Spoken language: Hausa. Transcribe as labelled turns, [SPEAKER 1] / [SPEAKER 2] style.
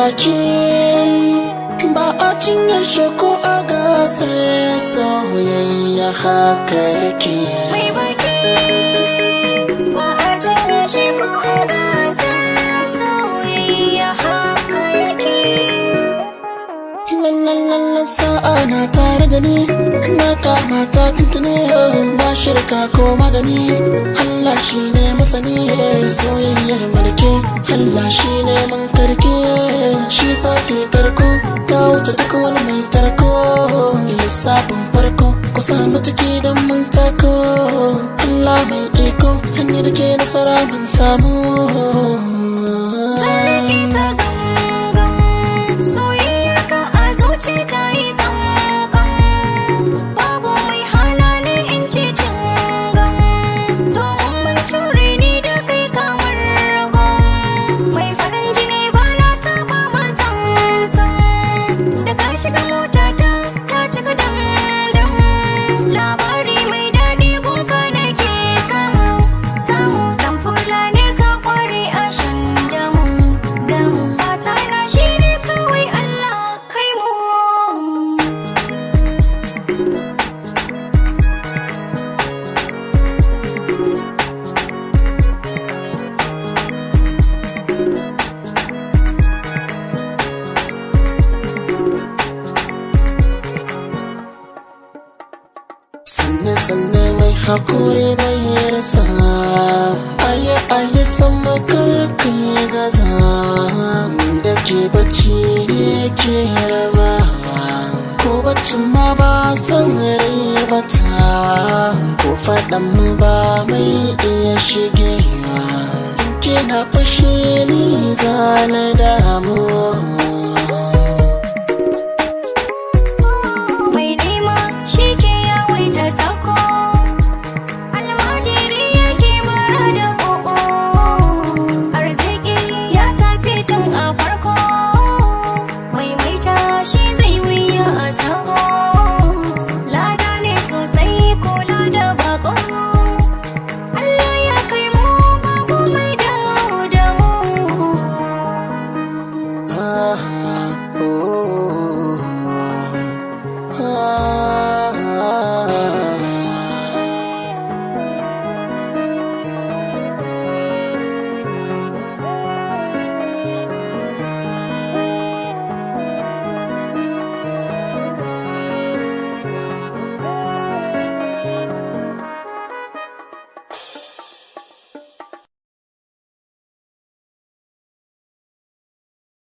[SPEAKER 1] baki ba a cinye shi ko a gasar soyayya haka yake
[SPEAKER 2] mai baki ba a jira shi ko a gasar soyayya haka yake
[SPEAKER 1] Lallalala sa'a na tare da ni na kama ta tuntune ba shirka ko magani Allah shi ne masani soyayyar mulki Allah shi ne man karke shi sati karko ta wuce duk wani mai tarko lissafin farko ku samu ciki don mun tako Allah mai iko hanyar da ke nasara mun samu
[SPEAKER 2] Sarki ka gangan soyayyar ka a zuci ta yi gangan babu mai halali in ce cingan domin mun cure ni da kai kamar ragon mai farin jini ba na saba ma sansan da ka shiga mota ta ta cika dam labari mai daɗi gunka nake samu samu dan fulani ka kware a shan damu damu fata na shine kawai Allah kai mu
[SPEAKER 1] sanne sanne mai hakuri bai rasa aye aye sama karka ya gaza ni da ke bacci yake raba ko baccin ma ba san rai bata ko faɗan mu ba mai iya shigewa in kina fashe ni zana damu